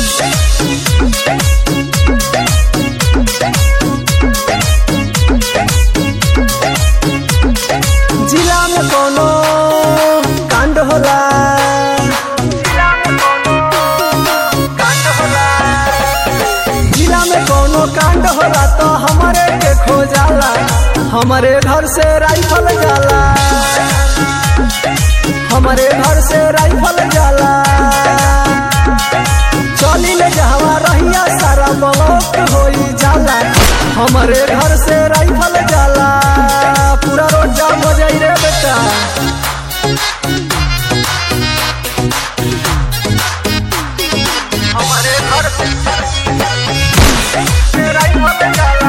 जिला में कोनो कांड होला जिला में कोनो कांड होला तो हमारे के खो जाला हमारे घर से राइफल जाला हमारे घर से राइफल जाला चली ले जहवा रहिया सारा ब्लॉक होई जाला हमारे घर से राइफल जाला पूरा रोड जाम हो जाई रे बेटा हमारे घर से राइफल जाला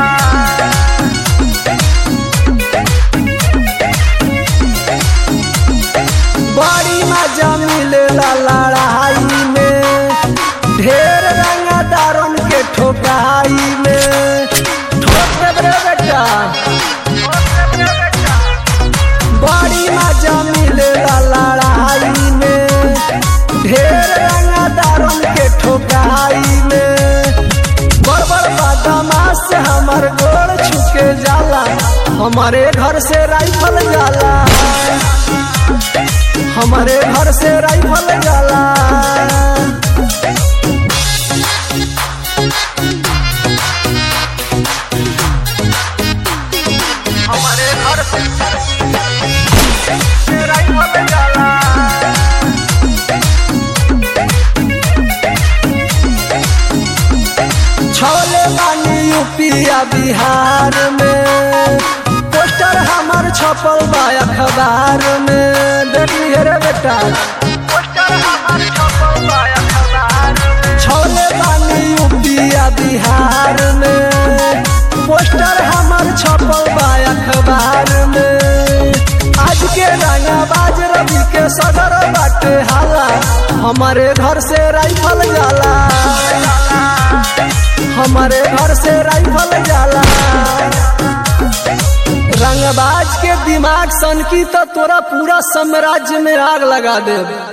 बड़ी मजा मिलेला लड़ाई में ढेर रंगदारन के ठोकाई में ठोक देब रे बेटा बड़ी मजा मिलेला लड़ाई में ढेर रंगदारन के ठोकाई में बड़ बड़ बदमाश से हमार गोड़ छुके जाला हमारे घर से राइफल जाला हमारे घर से राइफल जाला हमारे घर से राइफल जाला छोले बानी यूपिया बिहार में पोस्टर हमार छपल बा अखबार में देखिए रे बेटा पोस्टर हमार छपल बा अखबार में छोले बानी यूपिया बिहार में पोस्टर हमार छपल बा अखबार में आज के रंगाबाज रवि के सदर बाटे हाला हमारे घर से राइफल जाला हमारे घर से राइफल जाला रंगबाज के दिमाग सन की तो तोरा पूरा साम्राज्य में आग लगा दे